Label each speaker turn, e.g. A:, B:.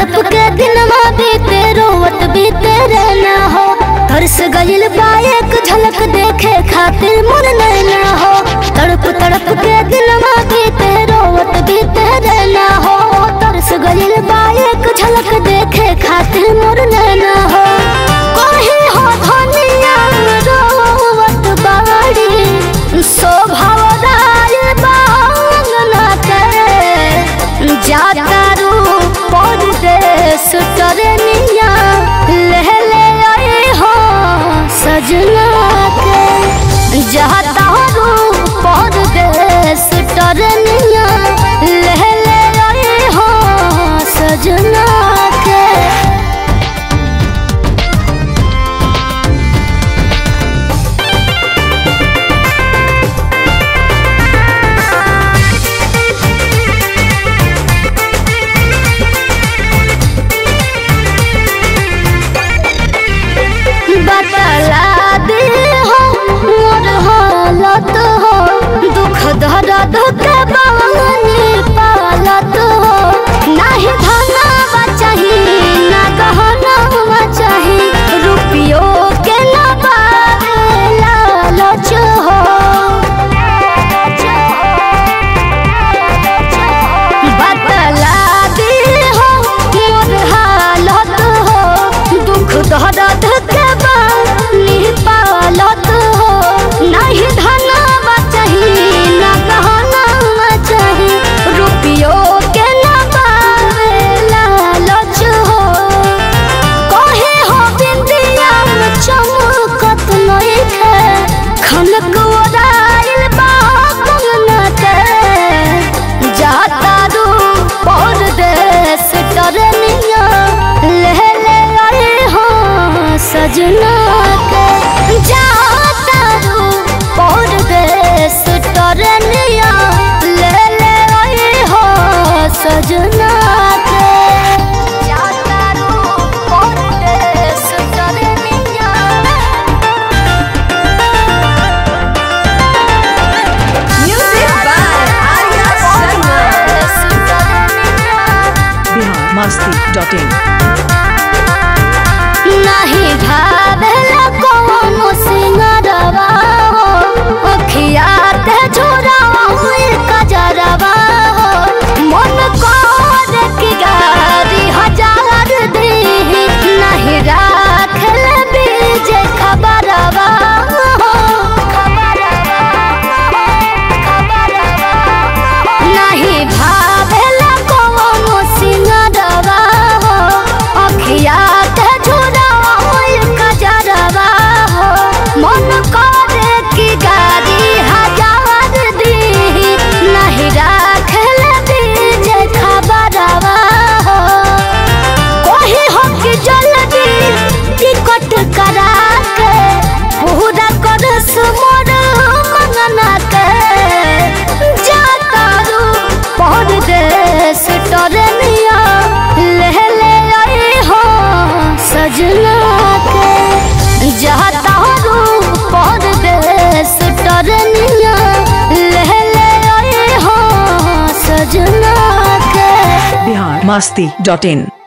A: तड़प के दिनमा बीते रोवत बीते रहना हो तरस गइल बा एक झलक देखे खातिर मन नैना हो तड़प तड़प के दिनमा बीते रोवत बीते रहना हो तरस गइल बा एक झलक देखे खातिर मन नैना हो कोही हो धनिया रोवत बाड़ी शोभा राय बांगना के जाता रू परदेश टरनिया ले ले आए हो सजना के जाता रू परदेश टरनिया ले ले आए हो सजना के बतला दे हो मोर हालत हो दुख दर्द के बानी पालत हो नाही धनवा चाही ना गहनवा चाही रुपियो के ना बारे लालच हो बतला दे हो मोर हालत हो दुख दर्द के बानी पालत हो नहीं धनवा चाही ना गहनवा चाही रुपियो के ना बारे लालच हो कहे हो बिंदिया में चमकत नइखे खनक ओराइल बा कंगना के जाता रू परदेश टरनिया ले ले आए हो सजना के जाता रू परदेश टरनिया ले ले आए हो सजना के जाता रू परदेश टरनिया
B: Music by Arya Sharma.
C: Bihar Masti dot in
A: नहीं भावेला कोनो सिंगरवा हो अखिया ते झोरावा हुई कजरवा हो मन कर की गारी हजार दी नहीं राखल बीज खबरवा हो नहीं भावेला कोनो सिंगरवा हो अखिया ते झुरवा होई कजरवा हो मन करे की गाड़ी हजार दी नहीं राखल बीज खबरवा हो कोही हो कि जल्दी टिकट करा के पूरा कर मोर मंगना के जाता रू परदेश टरनिया ले ले आए हो सजना के जाता रू परदेश टरनिया ले ले आए हो सजना के
C: बिहार मस्ती डॉट इन